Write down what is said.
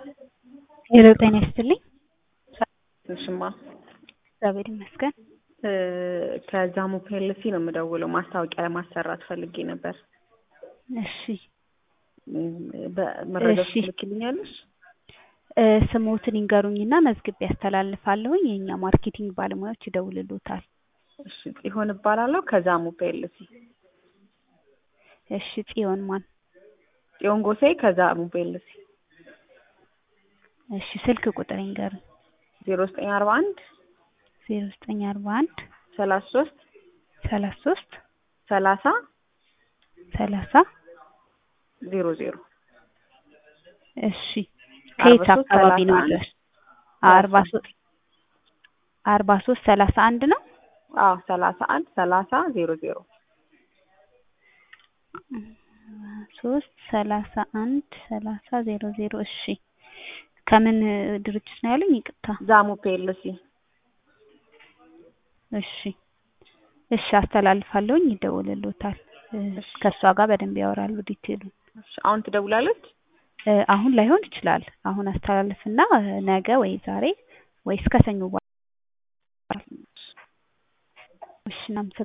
ሄሎ ጤና ይስጥልኝ። እሽማ እግዚአብሔር ይመስገን። ከዛሙ ፒኤልሲ ነው የምደውለው። ማስታወቂያ ለማሰራት ፈልጌ ነበር። እሺ በመረጃዎች እሺ። ትልክልኛለሽ? እ ስሞትን ይንገሩኝና መዝግቤ ያስተላልፋለሁኝ። የእኛ ማርኬቲንግ ባለሙያዎች ይደውልሎታል። እሺ ጽዮን እባላለሁ ከዛሙ ፒኤልሲ። እሺ ጽዮን ማን? ጽዮን ጎሴ ከዛሙ ፒኤልሲ እሺ ስልክ ቁጥር ይንገሩኝ። ዜሮ ዘጠኝ አርባ አንድ ዜሮ ዘጠኝ አርባ አንድ ሰላሳ ሶስት ሰላሳ ሶስት ሰላሳ ሰላሳ ዜሮ ዜሮ እሺ ከየት አርባ ሶስት አካባቢ ነው ሰላሳ አንድ ያለሽ? አርባ ሶስት አርባ ሶስት ሰላሳ አንድ ነው። አዎ ሰላሳ አንድ ሰላሳ ዜሮ ዜሮ ሶስት ሰላሳ አንድ ሰላሳ ዜሮ ዜሮ እሺ ከምን ድርጅት ነው ያሉኝ? ይቅርታ ዛሙ ፒኤልሲ እሺ እሺ አስተላልፋለሁኝ፣ ይደውልሎታል። እ ከእሷ ጋር በደንብ ያወራሉ ዲቴሉን። እሺ አሁን ትደውላለች? እ አሁን ላይሆን ይችላል። አሁን አስተላልፍና እ ነገ ወይ ዛሬ ወይ እስከ ሰኞ በኋላ እሺ እናመሰግናለን።